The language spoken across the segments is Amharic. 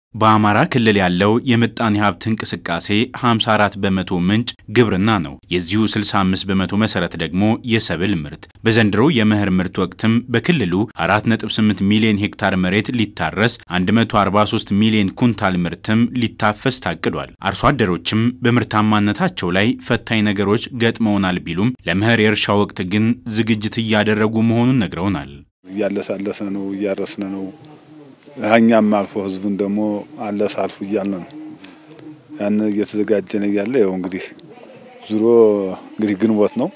በአማራ ክልል ያለው የምጣኔ ሀብት እንቅስቃሴ 54 በመቶ ምንጭ ግብርና ነው። የዚሁ 65 በመቶ መሰረት ደግሞ የሰብል ምርት። በዘንድሮ የመኸር ምርት ወቅትም በክልሉ 4.8 ሚሊዮን ሄክታር መሬት ሊታረስ 143 ሚሊዮን ኩንታል ምርትም ሊታፈስ ታቅዷል። አርሶ አደሮችም በምርታማነታቸው ላይ ፈታኝ ነገሮች ገጥመውናል ቢሉም ለመኸር የእርሻ ወቅት ግን ዝግጅት እያደረጉ መሆኑን ነግረውናል። እያለሳለሰ ነው፣ እያረስነ ነው እኛም አልፎ ህዝቡን ደግሞ አለስ አልፉ እያልን ነው ያን እየተዘጋጀን እያለ ያው እንግዲህ ዙሮ እንግዲህ ግንቦት ነው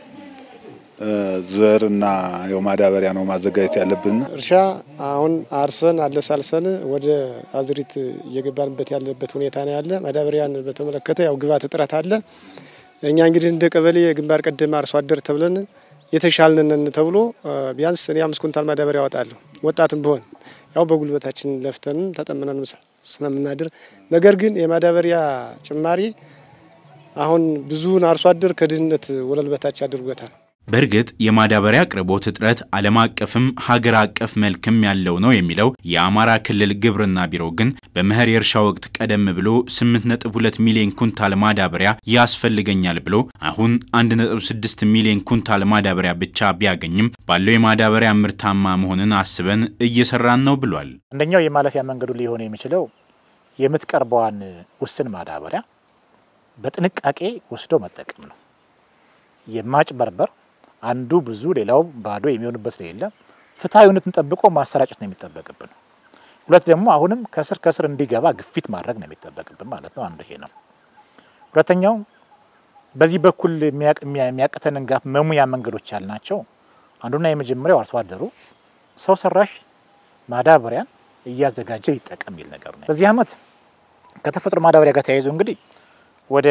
ዘር እና ያው ማዳበሪያ ነው ማዘጋጀት ያለብን። እርሻ አሁን አርሰን አለሳልሰን ወደ አዝሪት እየገባንበት ያለበት ሁኔታ ነው ያለ። ማዳበሪያን በተመለከተ ያው ግብዓት እጥረት አለ። እኛ እንግዲህ እንደ ቀበሌ የግንባር ቀደም አርሶ አደር ተብለን የተሻልንን ተብሎ ቢያንስ እኔ አምስት ኩንታል ማዳበሪያ ያወጣለሁ ወጣትም ቢሆን ያው በጉልበታችን ለፍተን ተጠምነን ስለምናድር፣ ነገር ግን የማዳበሪያ ጭማሪ አሁን ብዙውን አርሶ አደር ከድህነት ወለል በታች አድርጎታል። በእርግጥ የማዳበሪያ አቅርቦት እጥረት ዓለም አቀፍም ሀገር አቀፍ መልክም ያለው ነው የሚለው የአማራ ክልል ግብርና ቢሮ ግን በመኸር የእርሻ ወቅት ቀደም ብሎ 8.2 ሚሊዮን ኩንታል ማዳበሪያ ያስፈልገኛል ብሎ አሁን 1.6 ሚሊዮን ኩንታል ማዳበሪያ ብቻ ቢያገኝም ባለው የማዳበሪያ ምርታማ መሆንን አስበን እየሰራን ነው ብሏል። አንደኛው የማለፊያ መንገዱ ሊሆን የሚችለው የምትቀርበዋን ውስን ማዳበሪያ በጥንቃቄ ወስዶ መጠቀም ነው። የማጭበርበር አንዱ ብዙ ሌላው ባዶ የሚሆንበት ስለሌለ ፍትሐዊነትን ጠብቆ ማሰራጨት ነው የሚጠበቅብን። ሁለት ደግሞ አሁንም ከስር ከስር እንዲገባ ግፊት ማድረግ ነው የሚጠበቅብን ማለት ነው። አንዱ ይሄ ነው። ሁለተኛው በዚህ በኩል የሚያቅተንን ጋፍ መሙያ መንገዶች ያልናቸው አንዱና የመጀመሪያው አርሶ አደሩ ሰው ሰራሽ ማዳበሪያን እያዘጋጀ ይጠቀም የሚል ነገር ነው። በዚህ ዓመት ከተፈጥሮ ማዳበሪያ ጋር ተያይዞ እንግዲህ ወደ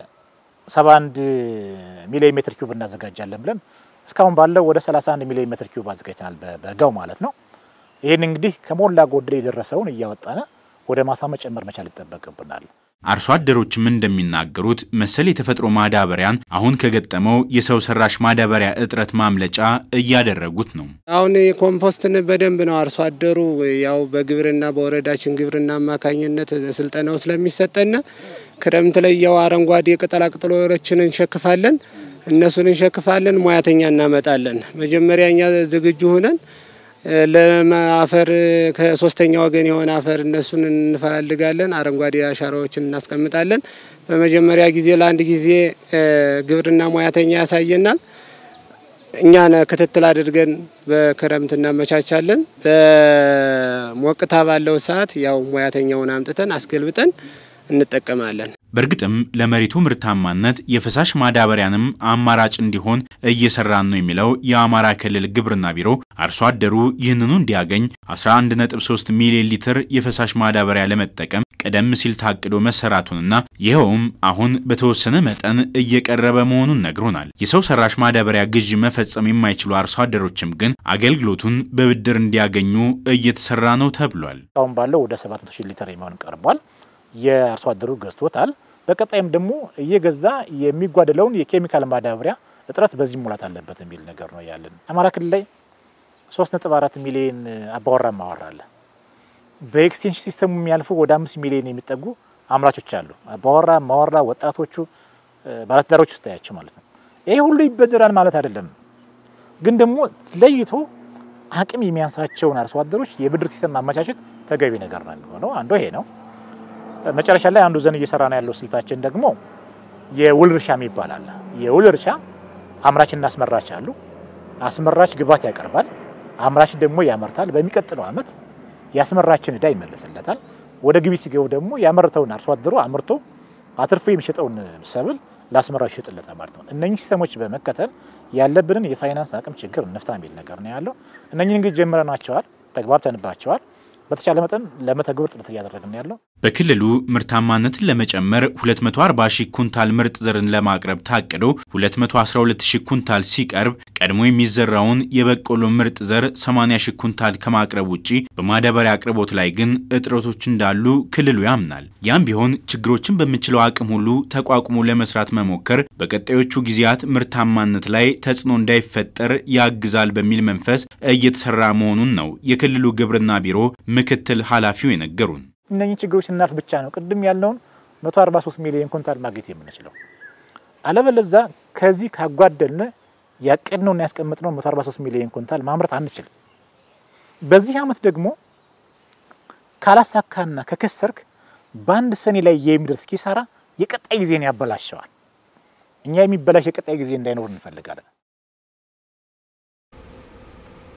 71 ሚሊዮን ሜትር ኪዩብ እናዘጋጃለን ብለን እስካሁን ባለው ወደ 31 ሚሊዮን ሜትር ኪዩብ አዘጋጅተናል፣ በበጋው ማለት ነው። ይህን እንግዲህ ከሞላ ጎደል የደረሰውን እያወጣነ ወደ ማሳ መጨመር መቻል ይጠበቅብናል። አርሶ አደሮችም እንደሚናገሩት መሰል የተፈጥሮ ማዳበሪያን አሁን ከገጠመው የሰው ሰራሽ ማዳበሪያ እጥረት ማምለጫ እያደረጉት ነው። አሁን ኮምፖስትን በደንብ ነው አርሶ አደሩ ያው በግብርና በወረዳችን ግብርና አማካኝነት ስልጠናው ስለሚሰጠን ክረምት ላይ ያው አረንጓዴ ቅጠላቅጠሎችን እንሸክፋለን፣ እነሱን እንሸክፋለን፣ ሙያተኛ እናመጣለን። መጀመሪያ እኛ ዝግጁ ሆነን ለአፈር ከሶስተኛ ወገን የሆነ አፈር እነሱን እንፈላልጋለን። አረንጓዴ አሻራዎችን እናስቀምጣለን። በመጀመሪያ ጊዜ ለአንድ ጊዜ ግብርና ሙያተኛ ያሳየናል። እኛ ክትትል አድርገን በክረምት እናመቻቻለን። በሞቅታ ባለው ሰዓት ያው ሙያተኛውን አምጥተን አስገልብጠን እንጠቀማለን። በእርግጥም ለመሬቱ ምርታማነት የፈሳሽ ማዳበሪያንም አማራጭ እንዲሆን እየሰራን ነው የሚለው የአማራ ክልል ግብርና ቢሮ አርሶ አደሩ ይህንኑ እንዲያገኝ 11.3 ሚሊዮን ሊትር የፈሳሽ ማዳበሪያ ለመጠቀም ቀደም ሲል ታቅዶ መሰራቱንና ይኸውም አሁን በተወሰነ መጠን እየቀረበ መሆኑን ነግሮናል። የሰው ሰራሽ ማዳበሪያ ግዥ መፈጸም የማይችሉ አርሶ አደሮችም ግን አገልግሎቱን በብድር እንዲያገኙ እየተሰራ ነው ተብሏል። አሁን ባለው ወደ 700 ሺህ ሊትር የሚሆን ቀርቧል። የአርሶ አደሩ ገዝቶታል። በቀጣይም ደግሞ እየገዛ የሚጓደለውን የኬሚካል ማዳበሪያ እጥረት በዚህ ሙላት አለበት የሚል ነገር ነው ያለን። አማራ ክልል ላይ 3.4 ሚሊዮን አባወራ ማወራ አለ። በኤክስቴንሽን ሲስተሙ የሚያልፉ ወደ አምስት ሚሊዮን የሚጠጉ አምራቾች አሉ። አባወራ ማወራ፣ ወጣቶቹ፣ ባለትዳሮች ስታያቸው ማለት ነው። ይሄ ሁሉ ይበደራል ማለት አይደለም፣ ግን ደግሞ ለይቶ አቅም የሚያንሳቸውን አርሶ አደሮች የብድር ሲስተም ማመቻቸት ተገቢ ነገር ነው የሚሆነው። አንዱ ይሄ ነው። መጨረሻ ላይ አንዱ ዘን እየሰራ ነው ያለው ስልታችን ደግሞ የውል እርሻ የሚባል አለ። የውል እርሻ አምራችና አስመራች አሉ። አስመራች ግብዓት ያቀርባል፣ አምራች ደግሞ ያመርታል። በሚቀጥለው ዓመት የአስመራችን እዳ ይመለስለታል። ወደ ግቢ ሲገቡ ደግሞ ያመረተውን አርሶ አደሩ አምርቶ አትርፎ የሚሸጠውን ሰብል ለአስመራው ይሸጥለታል ማለት ነው። እነኚህ ሲስተሞች በመከተል ያለብንን የፋይናንስ አቅም ችግር እንፍታ የሚል ነገር ነው ያለው። እነኚህ እንግዲህ ጀምረናቸዋል፣ ተግባብተንባቸዋል። በተቻለ መጠን ለመተግበር ጥረት እያደረግን ያለው በክልሉ ምርታማነትን ለመጨመር 240 ሺህ ኩንታል ምርጥ ዘርን ለማቅረብ ታቅዶ 212 ሺህ ኩንታል ሲቀርብ ቀድሞ የሚዘራውን የበቆሎ ምርጥ ዘር 80 ሺህ ኩንታል ከማቅረብ ውጪ በማዳበሪያ አቅርቦት ላይ ግን እጥረቶች እንዳሉ ክልሉ ያምናል። ያም ቢሆን ችግሮችን በሚችለው አቅም ሁሉ ተቋቁሞ ለመስራት መሞከር በቀጣዮቹ ጊዜያት ምርታማነት ላይ ተጽዕኖ እንዳይፈጠር ያግዛል በሚል መንፈስ እየተሰራ መሆኑን ነው የክልሉ ግብርና ቢሮ ምክትል ኃላፊው የነገሩን። እነኚህ ችግሮች ስናልፍ ብቻ ነው ቅድም ያልነውን 143 ሚሊዮን ኩንታል ማግኘት የምንችለው። አለበለዛ ከዚህ ካጓደልን ያቀድነውና ያስቀመጥነው 143 ሚሊዮን ኩንታል ማምረት አንችልም። በዚህ ዓመት ደግሞ ካላሳካና ከከሰርክ በአንድ ሰኔ ላይ የሚደርስ ኪሳራ የቀጣይ ጊዜን ያበላሸዋል። እኛ የሚበላሽ የቀጣይ ጊዜ እንዳይኖር እንፈልጋለን።